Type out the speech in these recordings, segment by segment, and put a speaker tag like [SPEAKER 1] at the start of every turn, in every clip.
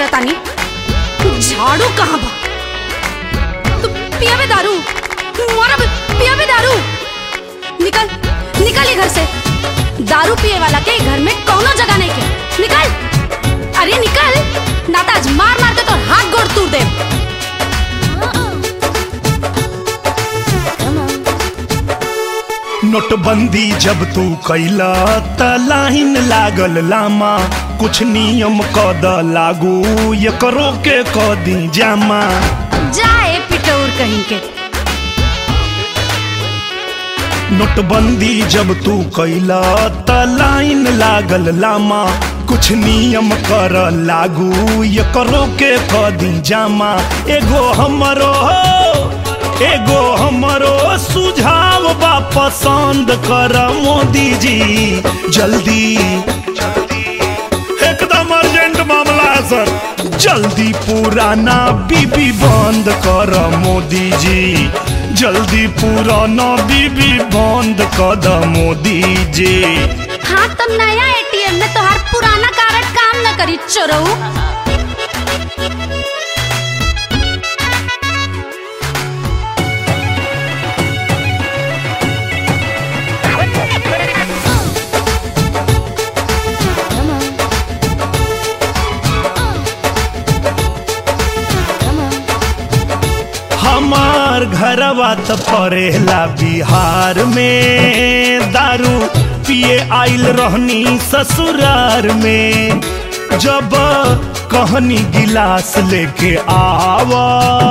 [SPEAKER 1] तानी झाड़ू कहाँ बा तू पिया बे दारू मोरा बे पिया बे दारू निकल निकल ये घर से दारू पिए वाला के घर में कौनो जगह नहीं के निकल अरे निकल ना तो आज मार मार के तो हाथ गोड़ तोड़ दे
[SPEAKER 2] नोटबंदी जब तू कैला त लाइन लागल लामा कुछ नियम कद लागू ये करो के कदी जामा
[SPEAKER 1] जाए पिटौर कहीं के
[SPEAKER 2] नोटबंदी जब तू कैला त लाइन लागल लामा कुछ नियम कर लागू ये करो के कदी जामा एगो हमरो एगो हमरो सुझाव बा पसंद कर मोदी जी जल्दी एकदम अर्जेंट मामला है सर जल्दी पुराना बीबी बंद कर मोदी जी जल्दी पुराना बीबी बंद कर द मोदी जी
[SPEAKER 1] हाँ तो नया एटीएम में तोहार पुराना कार्ड काम न करी चोरऊ
[SPEAKER 2] हमार घरवा त परेला बिहार में दारू पिए आइल रहनी ससुरार में जब कहनी गिलास लेके आवा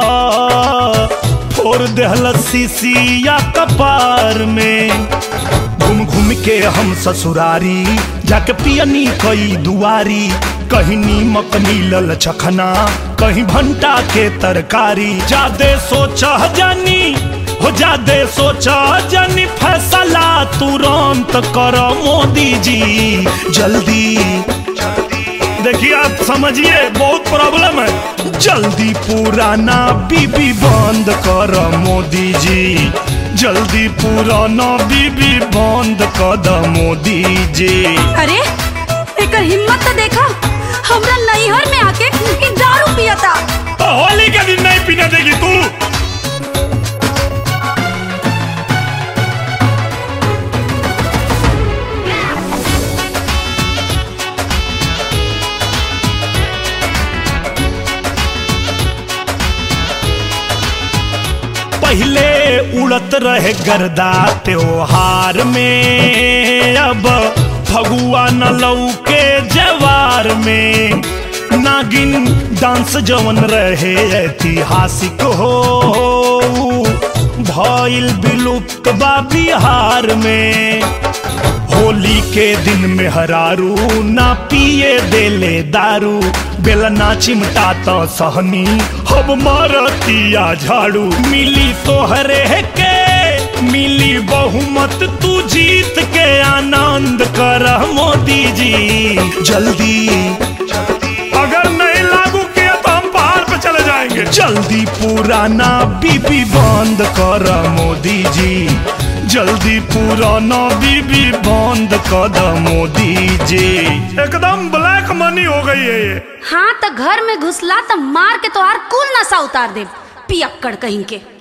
[SPEAKER 2] फोड़ देहल सीसिया कपार में घूम घूम के हम ससुरारी जाके पियनी कई दुआरी कहीं नीमक मिलल चखना कहीं भंटा के तरकारी जादे सोचा जानी हो जादे सोचा जानी फैसला तुरंत कर मोदी जी जल्दी देखिए आप समझिए बहुत प्रॉब्लम है जल्दी पुराना बीबी बंद कर मोदी जी जल्दी पुराना बीबी बंद कर द मोदी जी
[SPEAKER 1] अरे एकर हिम्मत तो देखा हमरा नैहर में आके ई दारू पियता
[SPEAKER 2] तो होली के दिन नहीं पीने देगी तू पहले उड़त रहे गर्दा त्योहार में अब फगुआ न लौके जवार में नागिन डांस जवन रहे ऐतिहासिक हो भइल विलुप्त बा बिहार में होली के दिन में हरारू ना पिए देले दारू बेलना चिमटा तो सहनी अब मारतिया झाड़ू मिली तोहरे के मिली बहुमत तू जीत के आनंद कर मोदी जी जल्दी अगर नहीं लागू किया तो हम पहाड़ पे चले जाएंगे जल्दी पुराना बीबी बंद कर मोदी जी जल्दी पुराना बीबी बंद कर द मोदी जी एकदम ब्लैक मनी हो गई है ये
[SPEAKER 1] हाँ तो घर में घुसला तो मार के तोहार कुल नशा उतार दे पियक्कड़ कहीं के